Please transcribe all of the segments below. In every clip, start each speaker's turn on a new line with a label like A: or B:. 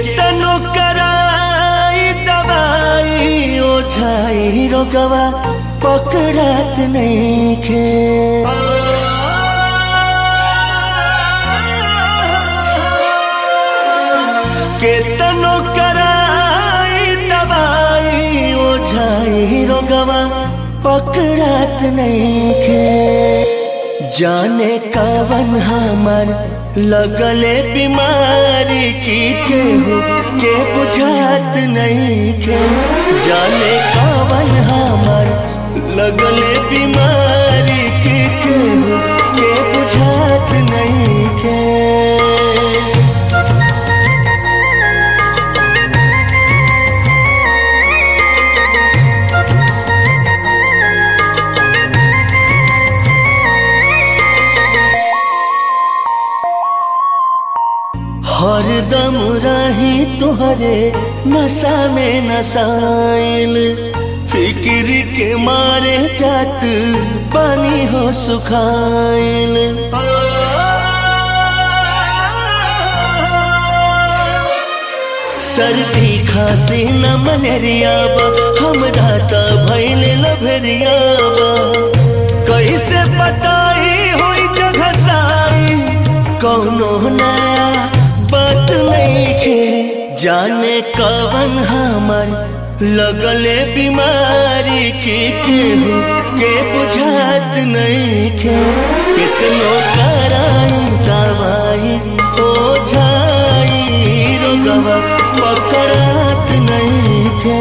A: केतनो कराई दवाई ओझाई रोगवा पकड़ात नहीं खे केतनो कराई दवाई ओझाई रोगवा पकड़ात नहीं खे जाने कवन हमर लगले बीमारी की केहू के बुझात नहीं के जाने कवन हमर लगले बीमारी की केहू के बुझात नहीं के हरदम रही तुहरे नशा में नसाइल फिक्र के मारे जात पानी हो सुखाइल सर्दी खांसी न मलेरिया बा हमरा त भइल लभरिया बा कैसे बताई होई जगह साई कौनो नया बात नहीं खे जाने कवन हमर लगले बीमारी की केहू के बुझात नहीं खे कितनो कराई दवाई ओझाई रोगवा पकड़ात नहीं खे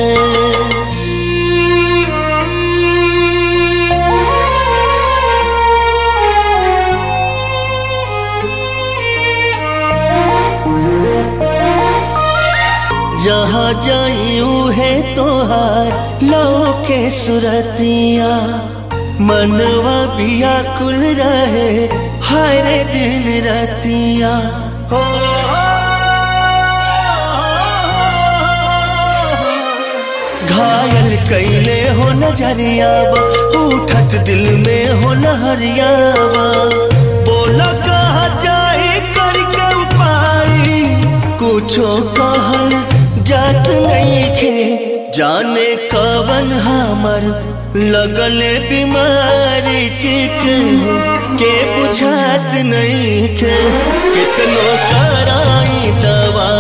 A: जहाँ जाइयू है तोहार लो के सुरतिया मनवा बिया कुल रहे हर दिन रतिया हो घायल कैले हो नजरिया उठत दिल में हो नहरियावा बोला कहा जाए करके उपाय कुछो कहल जात नहीं खे जाने कवन हमर लगले बीमारी के केहू के बुझात नहीं खे कितनो कराई दवा